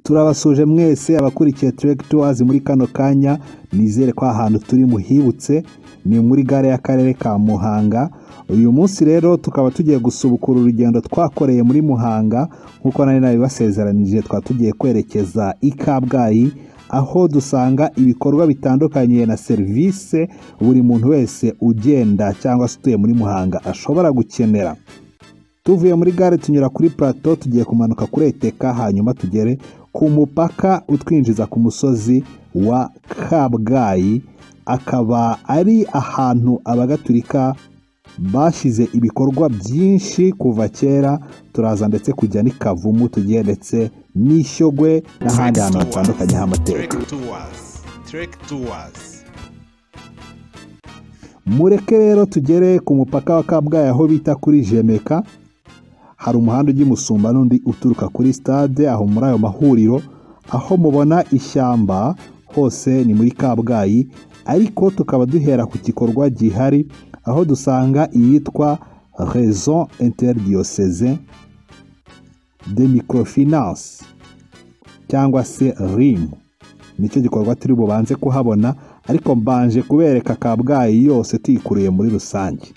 turabasuje mwese abakurikiye Trek Tours muri kano kanya nizere ko ahantu turi muhibutse ni muri gare y'akarere ka Muhanga uyu munsi rero tukaba tugiye gusubukura urugendo twakoreye muri Muhanga nk'uko nari nabibasezeranije twaba tugiye kwerekeza i Kabgayi aho dusanga ibikorwa bitandukanye na serivisi buri muntu wese ugenda cyangwa se utuye muri Muhanga ashobora gukenera tuvuye muri gare tunyura kuri plateau tugiye kumanuka kuri eteka hanyuma tugere ku mupaka utwinjiza ku musozi wa kabgayi akaba ari ahantu abagatulika bashyize ibikorwa byinshi kuva kera turaza ndetse kujya n'i kavumu tugiye ndetse n'ishyogwe n'ahandi hantu hatandukanye h'amateka mureke rero tugere ku mupaka wa kabgayi aho bita kuri jemeka hari umuhanda ujya umusumba n'undi uturuka kuri sitade aho muri ayo mahuriro aho mubona ishyamba hose ni muri kabgayi ariko tukaba duhera ku gikorwa gihari aho dusanga iyitwa rezo interdiyoseze de microfinance cyangwa se rimu nicyo gikorwa turi bubanze kuhabona ariko mbanje kubereka kabgayi yose tuyikuriye muri rusange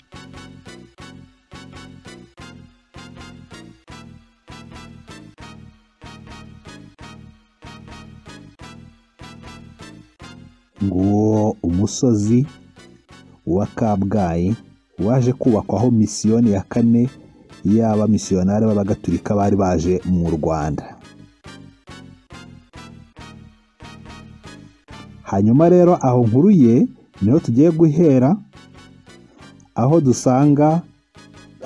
nguwo umusozi wa kabgayi waje kubakwaho misiyoni ya kane y'aba misiyonari b'abagatulika bari baje mu rwanda hanyuma rero aho nkuruye niho tugiye guhera aho dusanga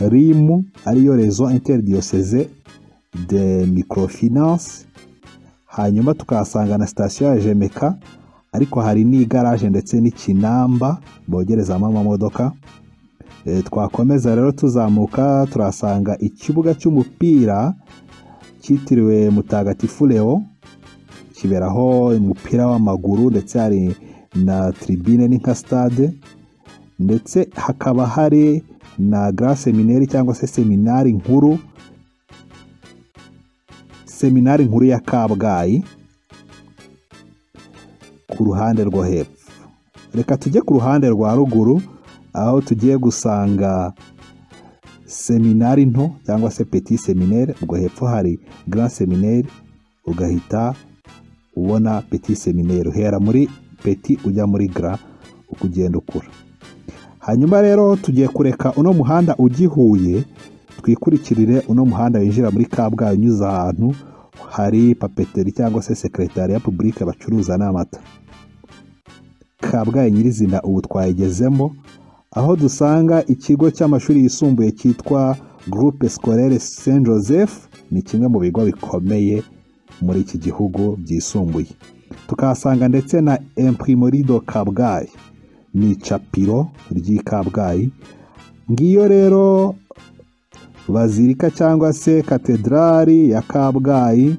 rimu ariyo rezo interdiyoseze de microfinance hanyuma tukahasanga na sitasiyo ya jemeka ariko hari n'igaraje ndetse n'ikinamba bogerezamo amamodoka twakomeza rero tuzamuka turasanga ikibuga cy'umupira cyitiriwe mutagatifu leo kiberaho umupira w'amaguru ndetse hari na tribine ni nka stade ndetse hakaba hari na gara seminari cyangwa se seminari nkuru seminari nkuru ya kabgayi ku ruhande rwo hepfo reka tujye ku ruhande rwa ruguru aho tugiye gusanga seminari nto cyangwa se peti seminere ubwo hepfo hari gara seminere ugahita ubona peti seminere uhera muri peti ujya muri gara ukugenda ukura hanyuma rero tugiye kureka uno muhanda ugihuye twikurikirire uno muhanda winjira muri kabgayi unyuze ahantu hari papeteri cyangwa se sekretari ya pubulike bacuruza n'amata kabgayi nyirizina ubu twayigezemo aho dusanga ikigo cy'amashuri yisumbuye cyitwa gurupe sikorere saint joseph ni kimwe mu bigo bikomeye muri iki gihugu byisumbuye tukahasanga ndetse na imprimorido kabgayi ni icapiro ry'i kabgayi ngiyo rero bazirika cyangwa se katedrali ya kabgayi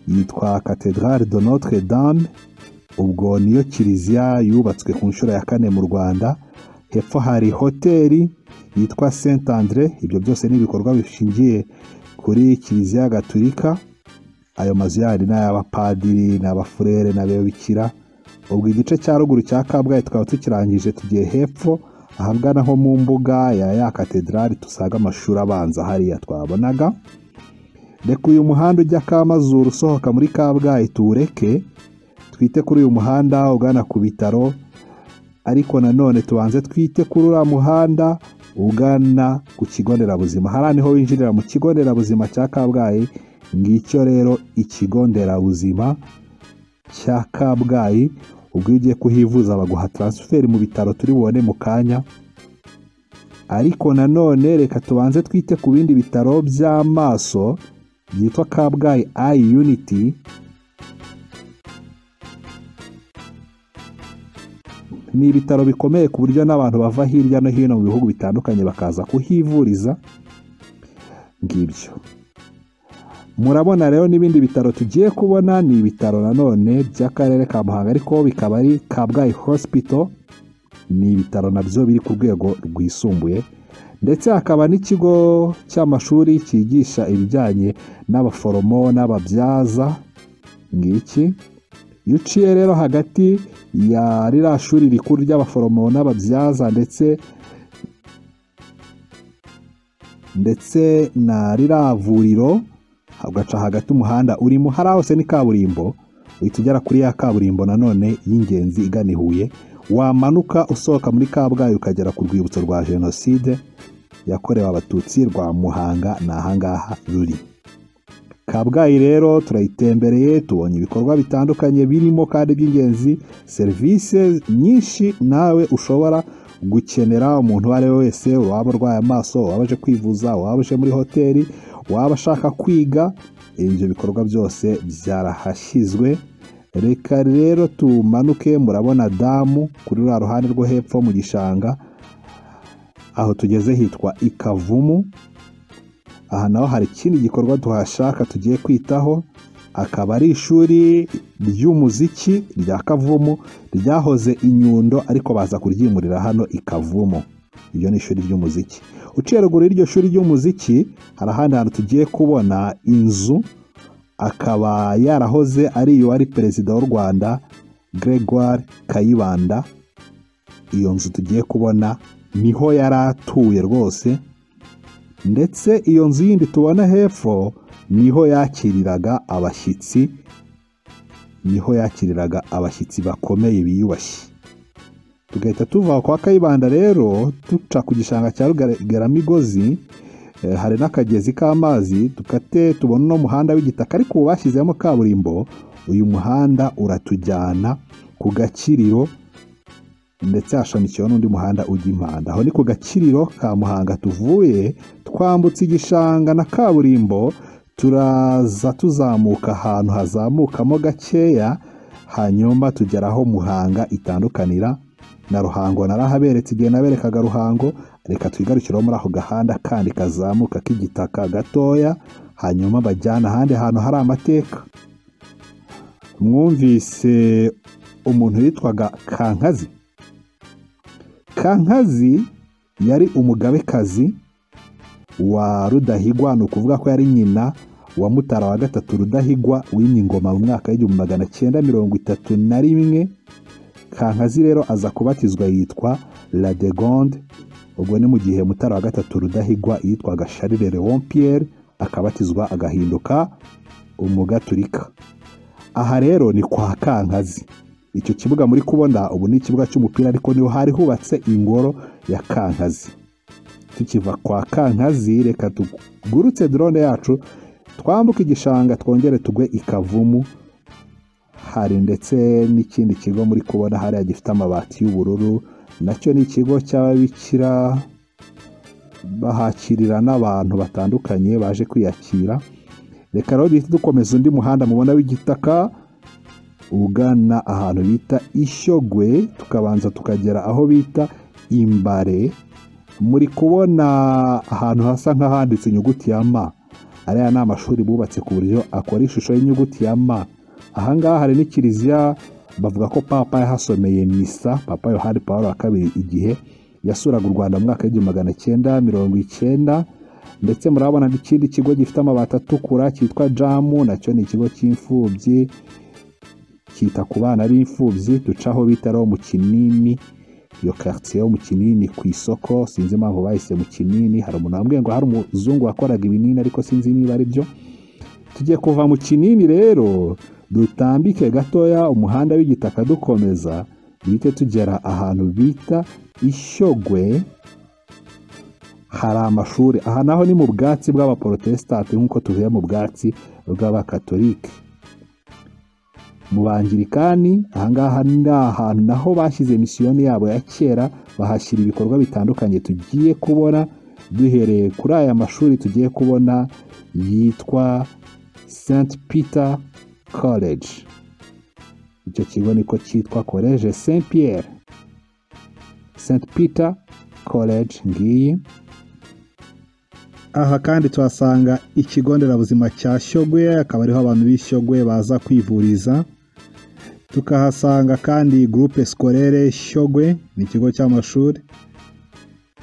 yitwa katedrali de notre dame ubwo niyo kiliziya yubatswe ku nshuro ya kane mu rwanda hepfo hari hoteli yitwa saint andre ibyo byose ni ibikorwa bishingiye kuri kiliziya gaturika ayo mazu yari ni ay'abapadiri n'abafurere n'ababikira ubwo igice cya ruguru cya kabgayi tukaba tukirangije tugiye hepfo ahagana ho mu mbuga ya ya katedrali tusaga amashuri abanza hariya twabonaga reka uyu muhanda ujya kamazuru usohoka muri kabgayi tuwureke twite kuri uyu muhanda ugana ku bitaro ariko nanone tubanze twite kuri uriya muhanda ugana ku kigo nderabuzima hariya niho winjirira mu kigo nderabuzima cya kabgayi ngicyo rero ikigo nderabuzima cya kabgayi ubwo iyo ugiye kuhivuza baguha taransiferi mu bitaro turi bubone mu kanya ariko nanone reka tubanze twite ku bindi bitaro by'amaso byitwa kabgayi ayi yuniti ni ibitaro bikomeye ku buryo n'abantu bava hirya no hino mu bihugu bitandukanye bakaza kuhivuriza ngibyo murabona rero n'ibindi bitaro tugiye kubona ni ibitaro nanone by'akarere ka muhanga ariko bikaba ari kabgayi hospital ni ibitaro nabyo biri ku rwego rwisumbuye ndetse hakaba n'ikigo cy'amashuri cyigisha ibijyanye n'abaforomo n'ababyaza ngiki iyo uciye rero hagati ya ririya shuri rikuru ry'abaforomo n'ababyaza ndetse ndetse na ririya vuriro ugaca hagati umuhanda urimo hariya hose ni kaburimbo uhita ugera kuri ya kaburimbo nanone y'ingenzi igana i Huye wamanuka usohoka muri kabgayi ukagera ku rwibutso rwa jenoside yakorewe abatutsi rwa muhanga ni ahangaha ruri kabgayi rero turayitembereye tubonye ibikorwa bitandukanye birimo kandi by'ingenzi serivisi nyinshi nawe ushobora gukenera umuntu uwo ari we wese waba urwaye amaso waba aje kwivuza waba aje muri hoteli waba ashaka kwiga ibyo bikorwa byose byarahashyizwe reka rero tumanuke murabona damu kuri ruriya ruhande rwo hepfo mu gishanga aho tugeze hitwa ikavumu aha naho hari ikindi gikorwa tuhashaka tugiye kwitaho akaba ari ishuri ry'umuziki rya kavumu ryahoze inyundo ariko baza kuryimurira hano ikavumu iryo ni ishuri ry'umuziki uciye ruguru y'iryo shuri ry'umuziki hari ahandi hantu tugiye kubona inzu akaba yarahoze ari iyo wari perezida w'u rwanda gregoire kayibanda iyo nzu tugiye kubona niho yari atuye rwose ndetse iyo nzu yindi tubona hepfo niho yakiriraga abashyitsi niho yakiriraga abashyitsi bakomeye biyubashye tugahita tuva kwa kayibanda rero duca ku gishanga cya rugaramigozi eh, hari n'akagezi k'amazi dukate tubona uno muhanda w'igitaka ariko ubu bashyizemo kaburimbo uyu muhanda uratujyana ku gakiriro ndetse hashamikiyeho n'undi muhanda ujya impanda aho ni ku gakiriro ka muhanga tuvuye twambutse igishanga na kaburimbo turaza tuzamuka ahantu hazamukamo gakeya hanyuma tugera aho muhanga itandukanira na ruhango narahaberetse igihe naberekaga ruhango reka twigarukiraho muri ako gahanda kandi kazamuka k'igitaka gatoya hanyuma bajyana ahandi hantu hari amateka mwumvise umuntu witwaga kankazi kankazi yari umugabekazi wa rudahigwa ni ukuvuga ko yari nyina wa mutara wa gatatu rudahigwa wimye ingoma mu mwaka w'igihumbi magana cyenda mirongo itatu na rimwe kankazi rero aza kubatizwa yitwa la degonde ubwo ni mu gihe mutara wa gatatu rudahigwa yitwaga charles leon pierre akabatizwa agahinduka umugaturika aha rero ni kwa kankazi icyo kibuga muri kubona ubu ni ikibuga cy'umupira ariko niho hari hubatse ingoro ya kankazi tukiva kwa kankazi reka tugurutse drone yacu twambuke igishanga twongere tugwe ikavumu hari ndetse n'ikindi kigo muri kubona hariya gifite amabati y'ubururu nacyo ni ikigo cy'ababikira bahakirira n'abantu batandukanye baje kwiyakira reka rero duhita dukomeza undi muhanda mubona w'igitaka ugana ahantu bita ishyogwe tukabanza tukagera aho bita imbare muri kubona ahantu hasa nk'ahanditse inyuguti ya ma ariya ni amashuri bubatse ku buryo akora ishusho y'inyuguti ya ma ahangaha hari n'ikiliziya bavuga ko papa yahasomeye misa papa yohani paul wa kabiri igihe yasuraga u rwanda mu mwaka w'igihumbi magana cyenda mirongo icyenda ndetse murabona n'ikindi kigo gifite amabati atukura cyitwa jamu nacyo ni ikigo cy'imfubyi kita ku bana b'imfubyi ducaho bitaraho mu kinini iyo karitsiye yo mu kinini ku isoko sinzi impamvu bahise mu kinini hari umuntu wambwiye ngo hari umuzungu wakoraga ibinini ariko sinzi niba ari byo tugiye kuva mu kinini rero dutambike gatoya umuhanda w'igitaka dukomeza duhite tugera ahantu bita ishyogwe hari amashuri aha naho ni mu bwatsi bw'abaporotesitanti nk'uko tuvuye mu bwatsi bw'abakatolike mu bangirikani ahangaha ni ahantu naho bashyize misiyoni yabo ya kera bahashyira ibikorwa bitandukanye tugiye kubona duhereye kuri aya mashuri tugiye kubona yitwa St Peter College icyo kigo niko cyitwa College Saint Pierre St Peter College ngiyi aha kandi tuhasanga ikigo nderabuzima cya Shyogwe akaba ariho abantu b'Ishyogwe baza kwivuriza tukahasanga kandi groupe scolaire shyogwe ni ikigo cy'amashuri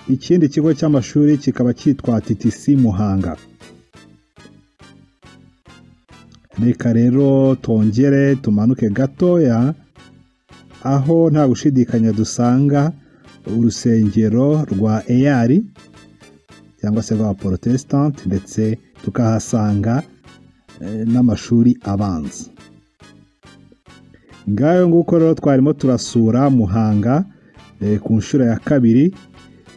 ikindi kigo cy'amashuri kikaba cyitwa TTC Muhanga reka rero tongere tumanuke gatoya aho nta gushidikanya dusanga urusengero rwa eyari cyangwa se rwa porotesitanti ndetse tukahasanga eh, n'amashuri abanza ngayo nguko rero twarimo turasura muhanga eh, ku nshuro ya kabiri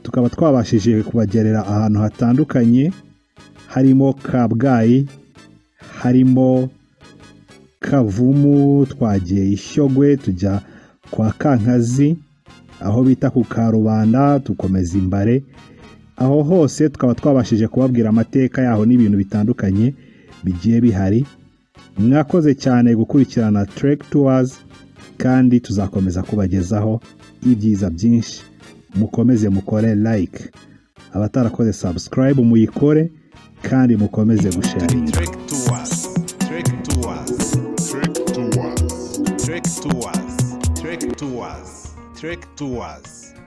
tukaba twabashije kubagerera ahantu hatandukanye harimo kabgayi harimo kavumu twagiye ishyogwe tujya kwa kankazi aho bita ku karubanda tukomeza imbare aho hose tukaba twabashije kubabwira amateka yaho n'ibintu bitandukanye bigiye bihari mwakoze cyane gukurikirana Trek Tours kandi tuzakomeza kubagezaho ibyiza byinshi mukomeze mukore like abatarakoze subscribe muyikore kandi mukomeze gusharinga Trek Tours. Trek Tours. Trek Tours. Trek Tours. Trek Tours. Trek Tours.